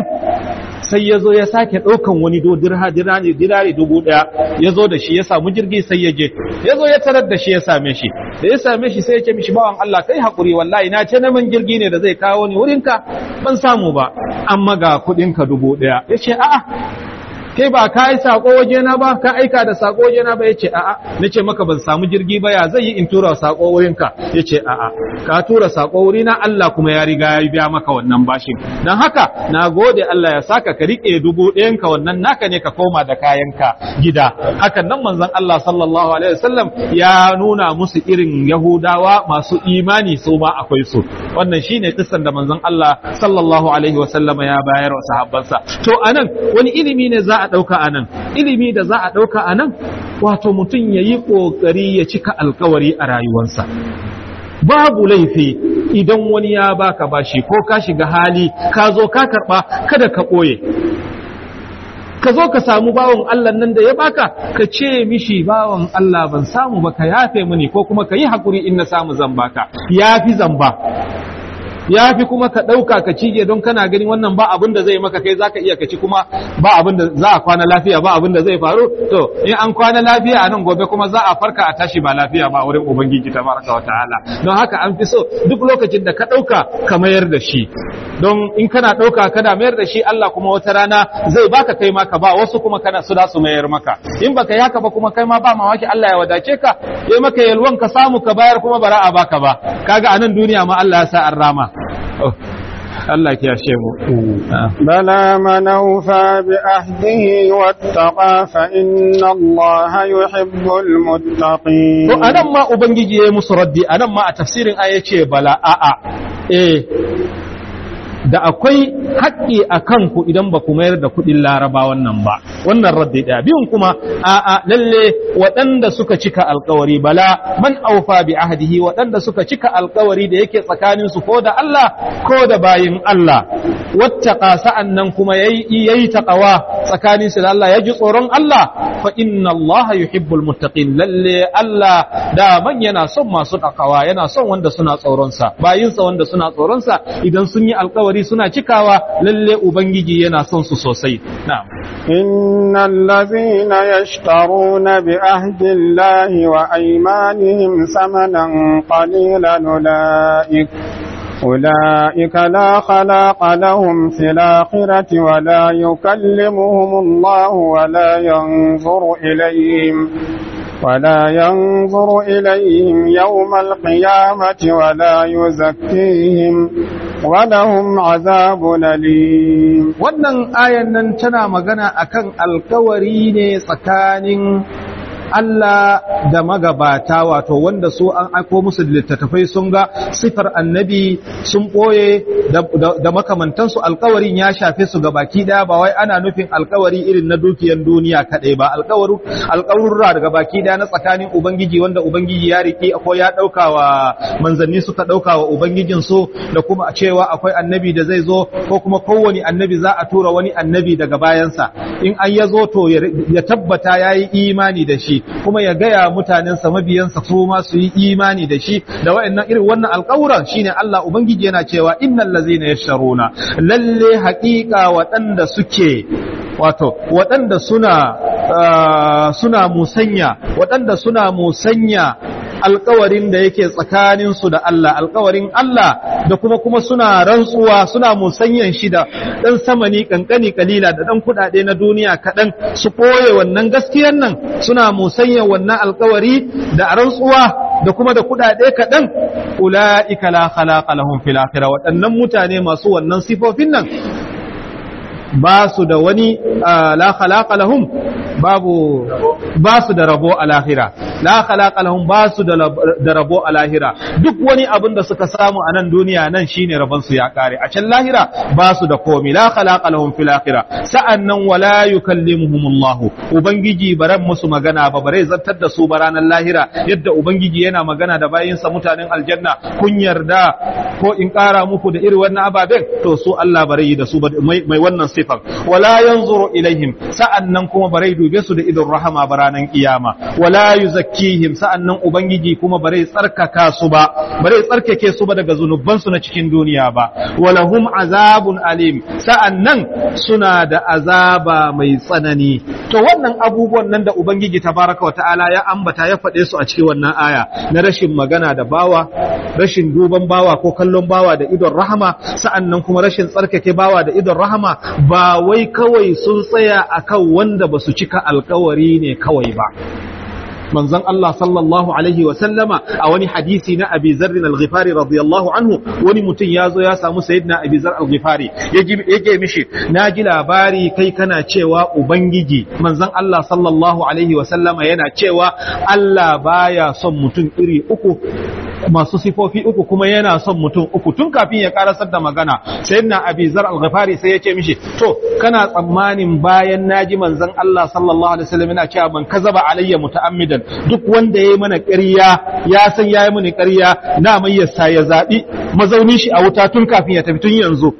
sai ya zo ya sake ɗaukan wani do dirha dirani dirari dubu ɗaya ya zo da shi ya samu jirgi sai ya je ya zo ya tarar da shi ya same shi da ya same shi sai ya ce mishi bawan Allah kai haƙuri wallahi na ce naman jirgi ne da zai kawo ni wurinka ban samu ba amma ga kuɗinka dubu ɗaya ya ce a'a kai ba ka yi sako wajena ba ka aika da sako wajena ba yace a'a nace maka ban samu jirgi ba ya zai yi in tura sako wurinka yace a'a ka tura sako wurina Allah kuma ya riga ya biya maka wannan bashin dan haka na gode Allah ya saka ka rike dubu ɗayan ka wannan naka ne ka koma da kayanka gida hakan nan manzon Allah sallallahu alaihi wasallam ya nuna musu irin Yahudawa masu imani su ma akwai su wannan shine kissan da manzon Allah sallallahu alaihi wasallam ya bayar wa sahabbansa to anan wani ilimi ne za a ɗauka a nan ilimi da za a ɗauka a nan wato mutum ya yi ƙoƙari ya cika alkawari a rayuwarsa babu laifi idan wani ya baka bashi ko ka shiga hali ka zo ka karɓa kada ka ɓoye ka zo ka samu bawan Allah nan da ya baka ka ce mishi bawan Allah ban samu ba ka yafe mini ko kuma ka yi haƙuri in na samu zambaka ya fi zamba ya fi kuma ka ɗauka ka cije don kana gani wannan ba abin da zai maka kai zaka iya ka ci kuma ba abin da za a kwana lafiya ba abin da zai faru to in an kwana lafiya a nan gobe kuma za a farka a tashi ba lafiya ba wurin ubangiji tabaraka wa ta'ala don haka an fi so duk lokacin da ka ɗauka ka mayar da shi don in kana ɗauka kana mayar da shi Allah kuma wata rana zai baka kai maka ba wasu kuma kana su da su mayar maka in baka yi haka ba kuma kai ma ba mamaki Allah ya wadace ka yayi maka yalwan ka samu ka bayar kuma bara a baka ba kaga a nan duniya ma Allah ya sa an rama Allah ya yashe mu بلى من أوفى بعهده واتقى فإن الله يحب المتقين to anan ma ubangiji yayi musu raddi anan ma a tafsirin aya ce bala a'a eh da akwai haƙƙi a kanku idan ba ku mayar da kuɗin laraba wannan ba wannan raddi ɗaya biyun kuma a'a lalle waɗanda suka cika alkawari bala man aufa bi ahdihi waɗanda suka cika alkawari da yake tsakanin su ko da Allah ko da bayin Allah wattaqa sa'an nan kuma yayi yayi taqawa tsakanin su da Allah ya ji tsoron Allah fa inna Allah yuhibbul muttaqin lalle Allah da man yana son masu taqawa yana son wanda suna tsoron sa bayinsa wanda suna tsoron sa idan sun yi alkawari alkawari suna cikawa lalle ubangiji yana son su sosai na'am innal ladzina yashtaruna bi ahdi allahi wa aymanihim samanan qalilan ulaik أولئك لا خلاق لهم في الآخرة ولا يكلمهم الله ولا ينظر إليهم ولا ينظر إليهم يوم القيامة ولا يزكيهم ولهم عذاب أليم wannan ayan nan tana magana akan alkawari ne tsakanin Allah da magabata wato wanda su an aiko musu littattafai sun ga sifar annabi sun ɓoye da makamantansu alkawarin ya shafe su baki ɗaya ba wai ana nufin alkawari irin na dukiyan duniya kaɗai ba alkawarurra daga baki ɗaya na tsakanin ubangiji wanda ubangiji ya riƙe ko ya ɗauka wa manzanni suka ɗauka wa ubangijin su da kuma cewa akwai annabi da zai zo ko kuma kowane annabi za a tura wani annabi daga bayansa in an ya zo to ya tabbata ya yi imani da shi kuma ya gaya mutanensa mabiyansa su ma su yi imani da shi da wa'annan irin wannan alƙawuran shine Allah ubangiji yana cewa innal ladzina yasharuna lalle haƙiƙa waɗanda suke wato waɗanda suna suna musanya waɗanda suna musanya alkawarin da yake tsakaninsu da Allah alkawarin Allah da kuma kuma suna rantsuwa suna musanyan shi da ɗan samani kankani kalila da ɗan kuɗaɗe na duniya kaɗan su ɓoye wannan gaskiyar nan suna musanyan wannan alkawari da rantsuwa da kuma da kuɗaɗe kaɗan ula'ika la khalaqa lahum fil akhirah waɗannan mutane masu wannan sifofin nan ba su da wani la khalaqa lahum babu ba su da rabo a lahira la khalaqa lahum ba su da rabo a lahira duk wani abin da suka samu a nan duniya nan shine rabon su ya kare a can lahira ba su da komi la khalaqa lahum fil akhirah sa'annan wala yukallimuhum Allah ubangiji baran musu magana ba bare zartar da su ba ranar lahira yadda ubangiji yana magana da bayinsa mutanen aljanna kun yarda ko in kara muku da irin wannan ababen to su Allah bare yi da su mai wannan sifan wala yanzuru ilaihim sa'annan kuma bare dube su da idon rahama ba ranar kiyama wala yuzakkihim sa'annan ubangiji kuma bare tsarkaka su ba bare tsarkake su ba daga zunuban su na cikin duniya ba walahum azabun alim sa'annan suna da azaba mai tsanani to wannan abubuwan nan da ubangiji tabaraka wa ta'ala ya ambata ya faɗe su a cikin wannan aya na rashin magana da bawa rashin duban bawa ko kallon bawa da idon rahama sa'annan kuma rashin tsarkake bawa da idon rahama ba wai kawai sun tsaya akan wanda ba su cika alkawari ne kawai ba manzon Allah sallallahu alaihi wa sallama a wani hadisi na Abi Zarr al-Ghifari radiyallahu anhu wani mutum ya zo ya samu sayyidina Abi Zarr al-Ghifari yake mishi na ji labari kai kana cewa ubangiji manzon Allah sallallahu alaihi wa sallama yana cewa Allah baya son mutum iri uku masu sifofi uku kuma yana son mutum uku tun kafin ya karasar da magana sayyidina Abi Zar al-Ghifari sai ya ce mishi to kana tsammanin bayan naji manzon Allah sallallahu alaihi wasallam yana cewa man kazaba alayya muta'ammidan duk wanda yayi mana ƙarya ya san yayi mani ƙarya na mai yasa ya zabi mazaunin shi a wuta tun kafin ya tafi tun yanzu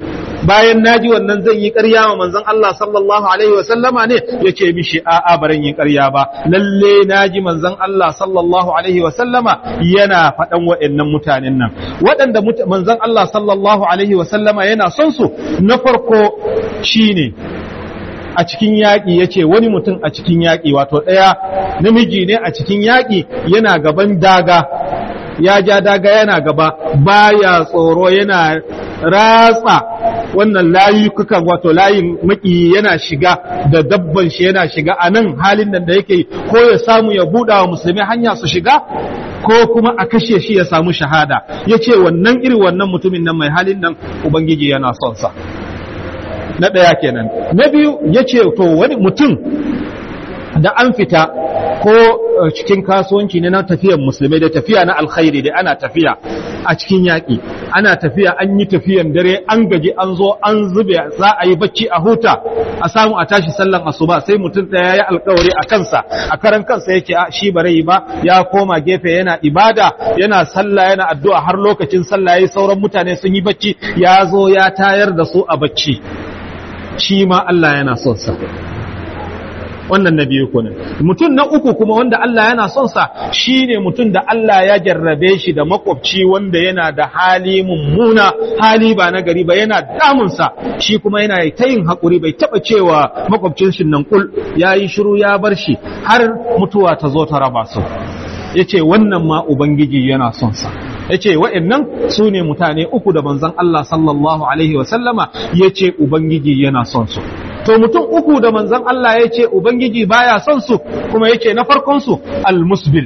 bayan naji wannan zan yi ƙarya wa manzon Allah sallallahu alaihi wasallama ne yace mishi a'a baran yi ƙarya ba lalle naji manzon Allah sallallahu alaihi wasallama yana faɗan waɗannan mutanen nan waɗanda manzon Allah sallallahu alaihi wasallama yana son su na farko shine a cikin yaƙi ya ce wani mutum a cikin yaƙi wato ɗaya namiji ne a cikin yaƙi yana gaban daga ya ja daga yana gaba baya tsoro yana ratsa wannan layukukan wato layin maki yana shiga da dabban shi yana shiga a nan halin nan da yake ko ya samu ya buɗa wa musulmi hanya su shiga ko kuma a kashe shi ya samu shahada ya ce wannan iri wannan mutumin nan mai halin nan ubangiji yana son sa na ɗaya kenan na biyu ya ce to wani mutum da an fita ko cikin kasuwanci ne na tafiyan musulmai da tafiya na alkhairi da ana tafiya a cikin yaƙi ana tafiya an yi tafiyan dare an gaji an zo an zube za a yi bacci a huta a samu a tashi sallan asuba sai mutum ɗaya ya alkawari a kansa a karan kansa yake a shi bare ba ya koma gefe yana ibada yana sallah yana addu'a har lokacin sallah yayi sauran mutane sun yi bacci ya zo ya tayar da su a bacci shi ma Allah yana son sa wannan na biyu kunan mutum na uku kuma wanda Allah yana son sa shine mutum da Allah ya jarrabe shi da makwabci wanda yana da hali mummuna hali ba na gari ba yana damun sa shi kuma yana ta yin hakuri bai taba cewa makwabcin shi nan kul yayi shiru ya bar shi har mutuwa ta zo ta raba su yace wannan ma ubangiji yana son sa ya ce wa'yannan su ne mutane uku da manzan Allah sallallahu Alaihi wasallama ya ce Ubangiji yana son su. To mutum uku da manzan Allah ya ce Ubangiji baya son su kuma ya ce na farkonsu al-musbil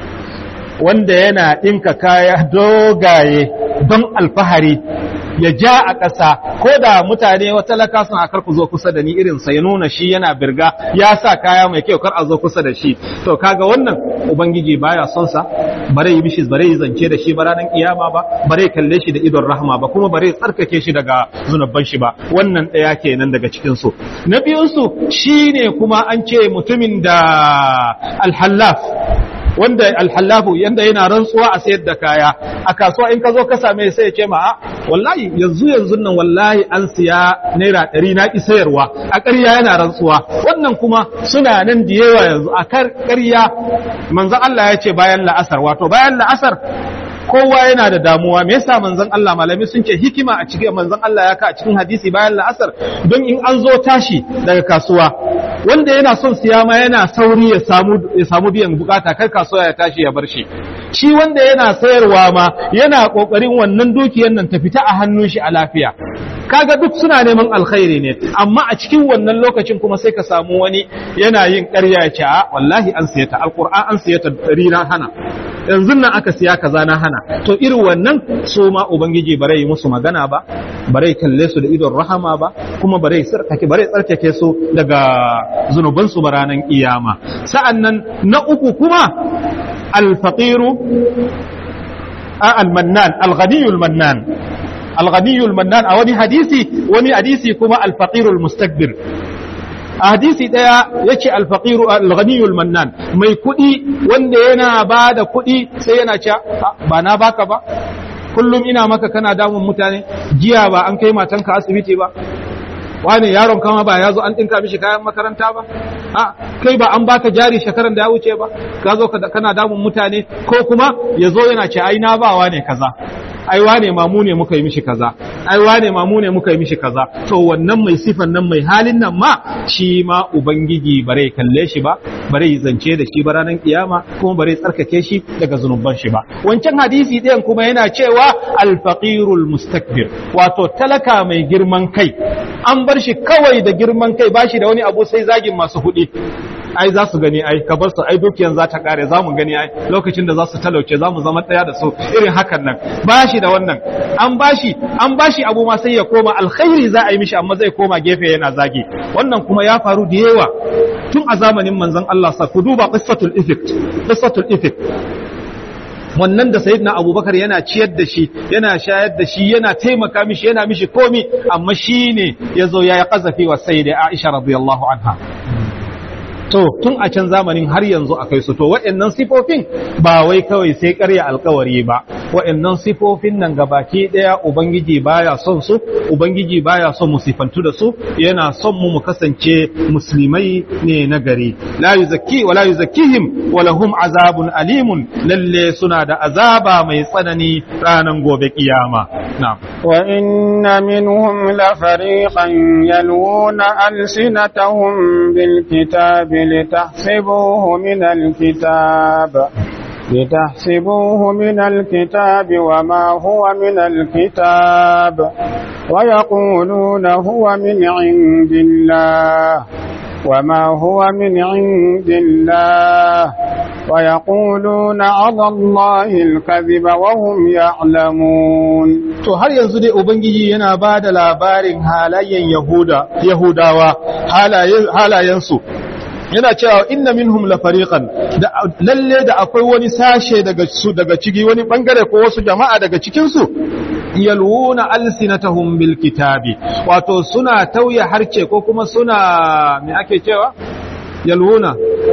wanda yana ɗinka kaya dogaye don alfahari ya ja a ƙasa ko da mutane wata laka suna kar ku zo kusa da ni irinsa ya nuna shi yana birga ya sa kaya mai kyau kar a zo kusa da shi to kaga wannan ubangiji baya son sa bare yi mishi bare yi zance da shi ba ranar kiyama ba bare kalle shi da idon rahama ba kuma bare tsarkake shi daga zunubban shi ba wannan ɗaya kenan daga cikin su na biyun su shine kuma an ce mutumin da alhallaf wanda alhallafu yanda yana rantsuwa a sayar da kaya a kasuwa in ka zo ka same sai ya ce ma wallahi yanzu yanzu nan wallahi an siya naira ɗari na ki sayarwa a ƙarya yana rantsuwa wannan kuma suna nan da yawa yanzu a ƙarya manzo Allah ya ce bayan la'asar wato bayan la'asar kowa yana da damuwa me yasa manzon Allah malami sun ce hikima a cikin manzon Allah ya ka a cikin hadisi bayan la'asar don in an zo tashi daga kasuwa wanda yana son siya ma yana sauri ya samu ya samu biyan bukata kar kasuwa ya tashi ya bar shi shi wanda yana sayarwa ma yana kokarin wannan dukiyar nan ta fita a hannun shi a lafiya kaga duk suna neman alkhairi ne amma a cikin wannan lokacin kuma sai ka samu wani yana yin ƙarya ya ce a wallahi an siya ta alqur'an an siya ta dari na hana yanzu nan aka siya kaza na hana to irin wannan su ma ubangiji bare yi musu magana ba bare kalle su da idon rahama ba kuma bare tsarkake bare tsarkake su daga zunuban su ranar kiyama sa'annan na uku kuma alfaqiru al-mannan al-ghaniyul mannan al-ghaniyul mannan a wani hadisi wani hadisi kuma al-faqirul mustakbir a hadisi daya yace al-faqiru al-ghaniyul mannan mai kudi wanda yana bada kudi sai yana cewa ba na baka ba kullum ina maka kana damun mutane jiya ba an kai matanka asibiti ba wani yaron kama ba ya zo an ɗinka mishi kayan makaranta ba a kai ba an baka jari shekaran da ya wuce ba ka zo kana damun mutane ko kuma ya zo yana ce ai na bawa ne kaza ai wane ma mu ne muka yi mishi kaza ai wane ma mu ne muka yi mishi kaza to wannan mai sifan nan mai halin nan ma shi ma ubangiji bare kalle shi ba bare yi zance da shi ba ranar kiyama kuma bare tsarkake shi daga zunuban shi ba wancan hadisi ɗayan kuma yana cewa alfaqirul mustakbir wato talaka mai girman kai an bar shi kawai da girman kai bashi da wani abu sai zagin masu kuɗi ai za su gani ai ka bar su ai dukiyan za ta kare za mu gani ai lokacin da za su talauce za mu zama ɗaya da su irin hakan nan bashi da wannan an bashi an bashi abu ma sai ya koma alkhairi za a yi mishi amma zai koma gefe yana zagi wannan kuma ya faru da yawa tun a zamanin manzon Allah sa ku duba qissatul ifk qissatul ifk wannan da sayyidina abubakar yana ciyar da shi yana shayar da shi yana taimaka mishi yana mishi komi amma shi ne ya zo ya yi ƙazafi wa sayyida aisha radiyallahu anha to tun a can zamanin har yanzu akai su to waɗannan sifofin ba wai kawai sai ƙarya alkawari ba wa'annan sifofin nan gabaki daya ubangiji baya son su ubangiji baya son mu sifantu da su yana son mu mu kasance musulmai ne na gari la yuzakki wa la yuzakkihim wa lahum azabun alimun lalle suna da azaba mai tsanani ranan gobe kiyama na'am wa inna minhum la fariqan yalwuna alsinatahum bil kitabi litahsibuhu min al kitab لتحسبوه من الكتاب وما هو من الكتاب ويقولون هو من عند الله وما هو من عند الله ويقولون على الله الكذب وهم يعلمون to har yanzu dai ubangiji yana ba da labarin halayen yahuda yahudawa halayensu yana cewa inna minhum la fariqan da lalle da akwai wani sashe daga su daga ciki wani bangare ko wasu jama'a daga cikin su yalwuna alsinatahum bil kitabi wato suna tauye harce ko kuma suna me ake cewa yalwuna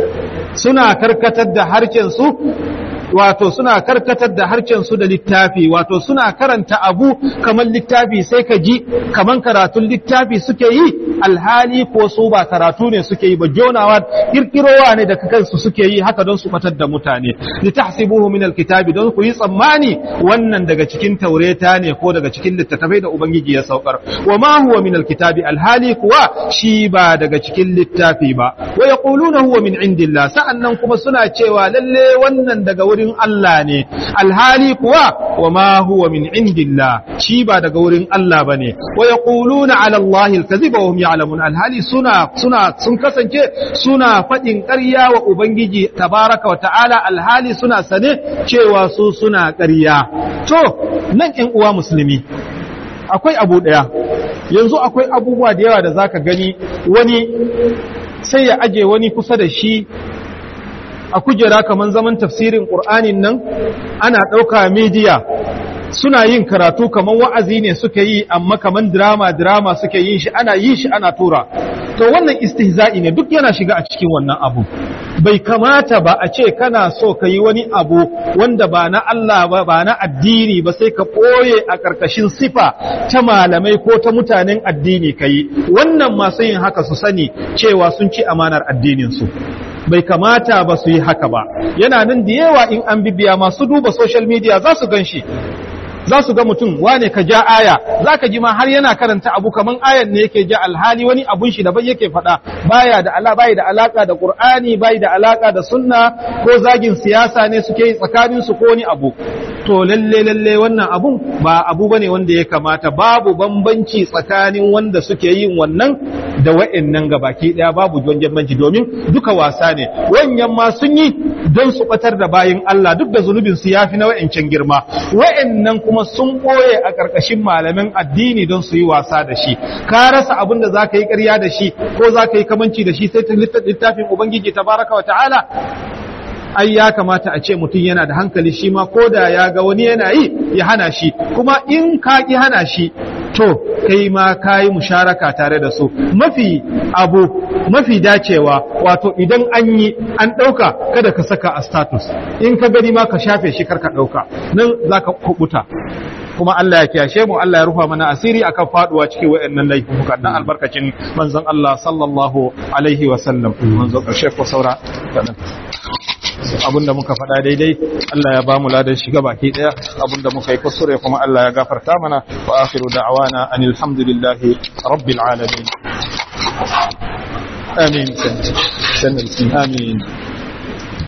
suna karkatar da harcen su wato suna karkatar da harcen su da littafi wato suna karanta abu kamar littafi sai ka ji kamar karatun littafi suke yi alhali ko su ba karatu ne suke yi ba jonawa kirkirowa ne da kansu suke yi haka don su batar da mutane litahsibuhu min alkitabi don ku yi tsammani wannan daga cikin taureta ne ko daga cikin littattafai da ubangiji ya saukar wa ma huwa min alkitabi alhali kuwa shi ba daga cikin littafi ba wa yaquluna huwa min indillah sa'annan kuma suna cewa lalle wannan daga wurin Allah ne alhali kuwa wa ma huwa min indillah shi ba daga wurin Allah bane wa yaquluna ala Allahi alkaziba wa hum ya'lamun alhali suna suna sun kasance suna fadin ƙarya wa ubangiji tabaraka wa ta'ala alhali suna sane cewa su suna ƙarya to nan ƴan uwa musulmi akwai abu ɗaya yanzu akwai abubuwa da yawa da zaka gani wani sai ya aje wani kusa da shi a kujera kamar zaman tafsirin ƙur'anin nan ana ɗauka media suna yin karatu kamar wa'azi ne suka yi amma kamar drama drama suke yin shi ana yin shi ana tura to wannan istihza'i ne duk yana shiga a cikin wannan abu bai kamata ba a ce kana so ka yi wani abu wanda ba na Allah ba ba na addini ba sai ka ɓoye a ƙarƙashin sifa ta malamai ko ta mutanen addini ka yi wannan masu yin haka su sani cewa sun ci amanar addininsu bai kamata ba su yi haka ba yana nan da yawa in an bibiya masu duba social media za su gan shi za su ga mutum wane ka ja aya za ka ji ma har yana karanta abu kaman ayan ne yake ja alhali wani abun shi daban yake faɗa baya da ala bai da alaka da qur'ani bai da alaka da sunna ko zagin siyasa ne suke yi tsakanin su ko wani abu to lalle lalle wannan abun ba abu bane wanda ya kamata babu bambanci tsakanin wanda suke yin wannan da wa'annan gabaki daya babu bambanci domin duka wasa ne wanyan ma sun yi don su batar da bayin Allah duk da zunubin su yafi na wa'ancan girma wa'annan kuma sun ɓoye a ƙarƙashin malamin addini don su yi wasa da shi ka rasa abin da za ka yi ƙarya da shi ko za ka yi kamanci da shi sai ta littafin ubangiji tabaraka wa ta'ala ai ya kamata a ce mutum yana da hankali shi ma ko da ya ga wani yana yi ya hana shi kuma in ka ki hana shi to kai ma ka yi musharaka tare da su mafi abu mafi dacewa wato idan an yi an ɗauka kada ka saka a status in ka gani ma ka shafe shi karka ɗauka nan za ka kubuta kuma Allah ya kiyashe mu Allah ya rufa mana asiri akan faduwa cikin wayannan laifuka dan albarkacin manzon Allah sallallahu alaihi wa sallam manzon karshe ko saura abinda muka faɗa daidai Allah ya bamu ladan shiga baki daya abinda muka yi kusure kuma Allah ya gafarta mana wa akhiru da'wana anil hamdulillahi rabbil alamin amin amin